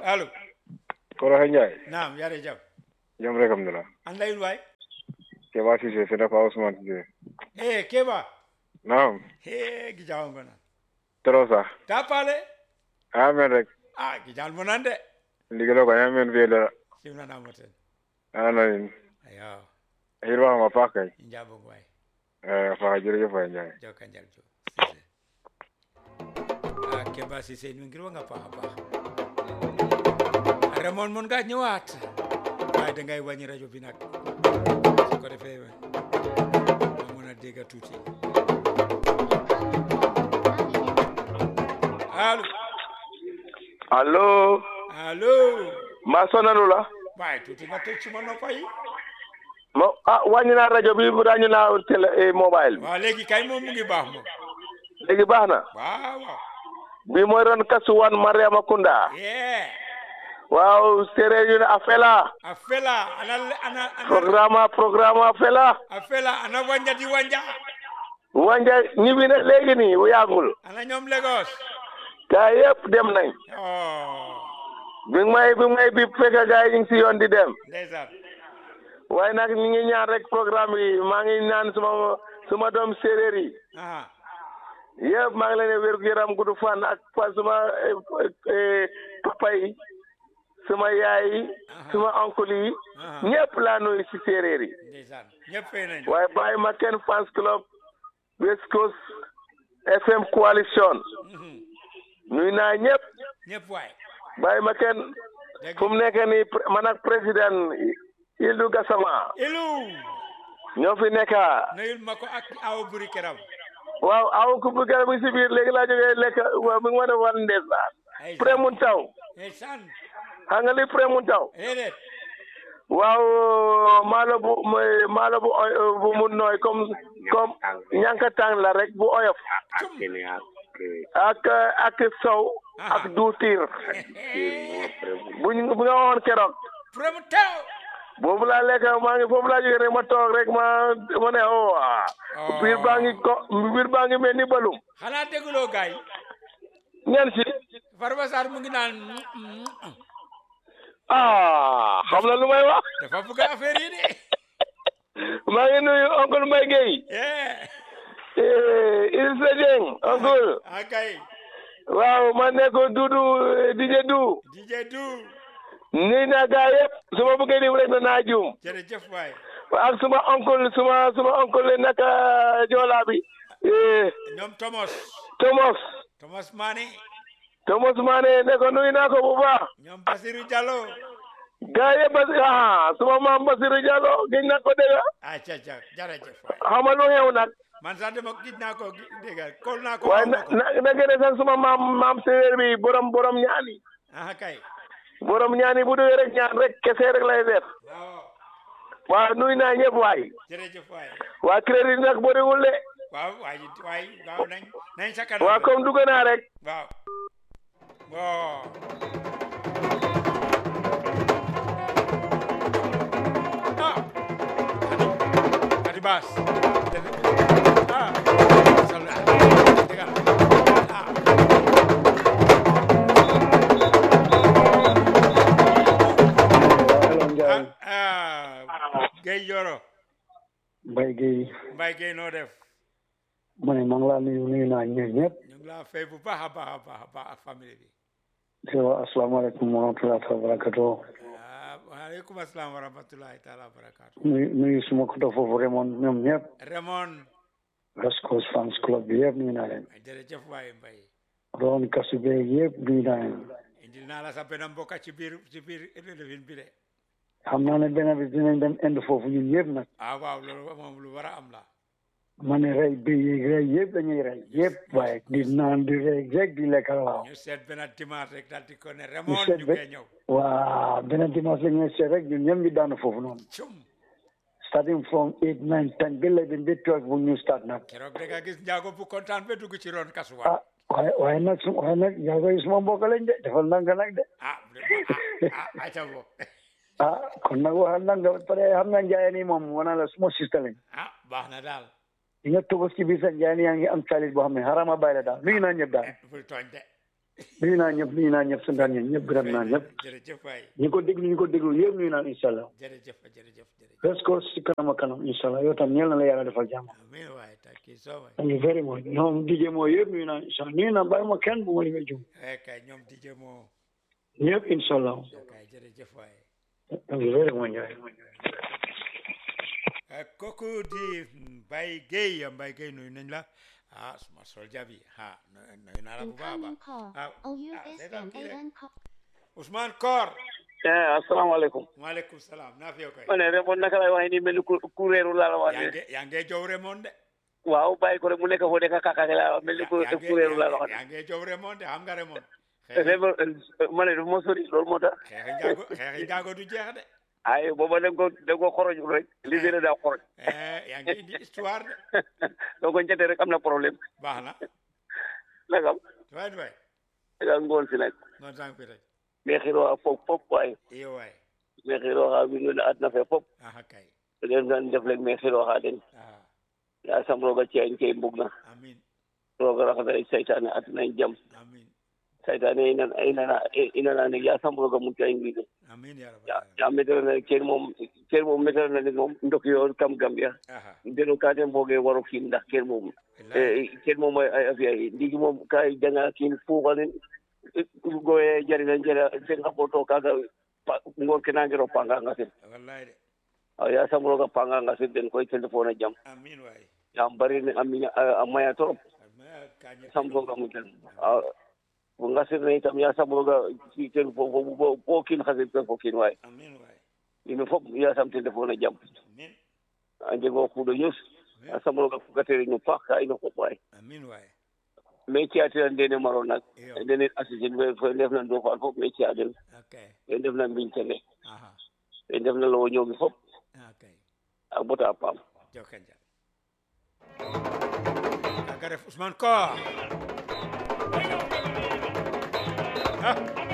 allo Koroxe Ndiaye naam yare jam jam rek alhamdulillah an layun waay Keba Cissé c'est dafa Ousmane Cissé e keɓa naam he gijawango nan trop sax ta paale amen rek a gijal mo nan de ndigilo ko amen fiye dara simnanamo ten ananin ayo hirwama paax kay i njabong waay Eh, faaxa jërëjëf waay Ndiaye joka njal jo Cissé a Keba Cissé in way ngirwanga paax a paax a remon mon nga ñëwaat waaye dangay wàññi rajo bi nag su ko defee ma mën a dégg tuuti allo allo allo ma sonanu la waaye tuuti nga tëj suma noppa yi mo ah wàññi naa rajo bi wàññi naa télé eh, mobile bi waaw léegi kay moom mu ngi baax moom léegi baax na waaw waaw bi mooy ron kasuwan Mariama Kunda yeah waaw séeréer yu ne a fela a fela ana ana ana programme programme a fela a fela ana wanja di wanja wanja ñibbi na léegi nii bu yàggul ana ñoom Lagos gaa yëpp dem nañ oh bi may bi may bi fekk gaa yi ñu ngi si yoon di dem ndeysaan waaye nag ñu ngi ñaan rek programme yi maa ngi ñaan suma suma doom séeréer yi aha yëpp maa ngi leen di wér gu yaram gudd fan ak fa suma eh, eh, papa yi suma yaay yi suma oncle yi aha ñëpp laa nuyu si séeréer yi ndeysaan ñëpp fay nañ waaye bàyyi ma kenn fans club West Coast FM coalition Mhm. nuyu naa ñëpp ñëpp waay bàyyi ma kenn dégg fu mu nekk nii pr- man ak président Ildu Gassama ilu ñoo fi nekka nuyul ma ko ak aw buri keram waaw aw ku bëgg a si biir léegi laa jógee lekk waaw mi ngi ma ne wan ndeysaan ay pré mun taw ndeysaan xam nga li pré mun taw déedéet waaw maalo bu mooy maalo bu oy bu mu nooy comme comme ñankatang la rek bu oyof ak ak sow ak duutiir buñ bu nga waxoon keroog from taw boobu laa lekk maa ngi foofu laa jógee rek ma toog rek ma ma ne oh ah biir baa ngi ko biir baa ngi mel ni balum xanaa dégguloo gaay ñeen si Farba Sarr mu ngi naan mm, mm, mm. ah xam na lu may wax dafa bëgg affaire yi de maa ngi nuyu oncle Mbaye Gueye yeah eh, Idrissa Dieng oncle akay waaw ma nekk Dudu DJ Du DJ Du nuyu naa gaa yëpp su ma bëggee lim rek na naa juum jërëjëf waay ak suma oncle suma suma oncle naka Joola bi eh, ñoom Thomas Thomas Thomas Mané Thomas Mané ne ko nuyu naa ko bu baax ñoom Basirou Diallo gaa yëpp Basi ah suma maam Basiru Diallo gëj na ko dégg ah ca ca jërëjëf waay xam nga lu xew nag man sax dama gis naa ko dégg kol naa ko waaye xaw na ma ko na na gën a sax suma maam maam séeréer bi borom borom ñaani ah kay borom ñaani bu duggee rek ñaan rek kese rek lay def waaw waaw nuyu naa ñëpp waay jërëjëf waay waa crédit nag bëriwul de waaw waay waay waaw nañ nañ sa kanam waa comme dugg naa rek waaw bon ah Khady Khady Bass ah sal ah dégg nga ah Hello Ndiaye ah ah Guèye Yoro Mbaye Gueye Mbaye Guèye noo def ma ne maa ngi laa nuyu nuyu naa ñëpp ñëpp ñu ngi laa fay bu baax a baax a baax a baax ak famille bi di wax asalaamaaleykum wa rahmatulah wa barakatuh ah waaleykum asalaam wa rahmatulahi taala wa barakaatu nuyu nuyu suma ko foofu Raymond ñoom ñëpp Raymond West Coast Fans Club bi yëpp nuyu naa leen jërëjëf waaye Mbaye Ron Kasu beeg yëpp nuyu naa leen indil naa la sa benn mbokk ci biir ci biir levin bi de xam naa ne benn bi dinañ dem indi foofu ñun yëpp nag ah waaw loolu moom lu war a am la ma ne rey bi yeeg rey yëpp dañuy rey yëpp waaye di naan di rey rek di lekk waaw ñu seet benn dimanche rek daal di ko ne Raymond seet ñu be- koy ñëw waa benn dimanche la ñuy seet rek ñun ñëpp ñu daanu foofu noonu cum starting from eight nine ten ba eleven ba twelve bu ñu start nag keroog da nga gis njaago bu kontaan ba dugg ci ron kasuwaan ah waaye waaye nag su waaye nag yaa koy suma mbokk lañ de defal nanga nag de ah vraiment ah ah aca bo ah kon nag waxal nanga pare xam nga njaay nii moom wana la suma sista lañ ah baax na daal di nga togos ci biir sa njaay ni yaa ngi am salit boo xam ne xarama bàyyi la daal nuyu naa ñëpp daal bul tooñ de nuyu naa ñëpp nuyu naa ñëpp santaan ñëpp ñëpp gërëm naa ñëpp jërëjëf waay ñi ko déglu ñi ko déglu yëpp nuyu naa incha allah jërëjëf jërëjëf jërëjëf let's go si kanam a kanam incha allah yow tam ñeel na la yàlla defal jàmm amiin waay thank you so much thank you very much ñoom DJ moo yëpp nuyu naa incha allah nuyu naa bàyyi ma kenn bu ma limee jum eh kay ñoom DJ moo ñëpp incha allah kay jërëjëf waay thank you very much Ndiaye. Eh, kooku di Mbaye Gueye Mbaye Gueye nuyu nañ la ah suma soldier bi ah nuyu naa la bu baax a Incoming baax call. ah O U ah, S seetaan M kii A rek. N call. Ousmane Kor eh asalaamaaleykum maaleykum salaam naa fi yow kay ma ne Raymond naka lay waxee ni mel ni ku kuréeru laa la wax yaa ne nge yaa nge jow Raymond de waaw bàyyi ko rek mu nekk foo nekk kakaake laa wax mel ni ku yaa nge- kuréeru laa la yaa wax nge- yaa nge jow Raymond de xam nga Raymond ne xeexi Raymond ma ne du ma sori loolu moo tax xeexi njaago xeexi njaago du jeex de ay booba da nga ko da nga ko xoroj rek li gën a daa xoroj eh yaa ngi indi histoire de doo ko njëtte rek am na problème baax na nagam waay waay nga ngoon si nag noonu tànk fi rek mais xiroo fop fop waaye iyo waay mais xiroo xa wi nuna adna fe fop aha kay den gan def lek mais xiroo xa den ah ya sam rooga ciyañ ke mbug na amin rooga raxasa saytaane adna jam amin saytaane ina inana inana ne ya sam rooga mucca in wiide amin ya rabbal ya alamin ya metero na ken moom ken moom metero na nit moom ndokiyo kam Gambia aha deno ka den mboge waro kiin ndax ken moom wallahi ken moom ay a fiya ndigi moom ka janga kiin fuuxanin goye jarina jara sen xa poto kaga pa- ngoor ke nangiro panganga sen wallahi de aw ya sam rooga panganga sen den koy téléphone a jam amin waay yam bari ne a miña a maya trop ma kañi sam rooga muccan fo ngasirne itam ya sam rooga ci ten fo fo fo kiin xasit ten fo kiin waay amin waay ino fop ya sam téléphone a jam amin a jego kuuɗo ñus a sam rooga fogatere no paax ka ino fop waay amin waay mais ci'atira ndene maro nak iyo ndene assisine fe fe ndefna ndofan fop mais ci'a den okay ɓe ndefna mbiñtene aha ɓe ndefna lowo ñoomi fop okay a bota a paam jokonjal kaga ref Ousmane Kor ah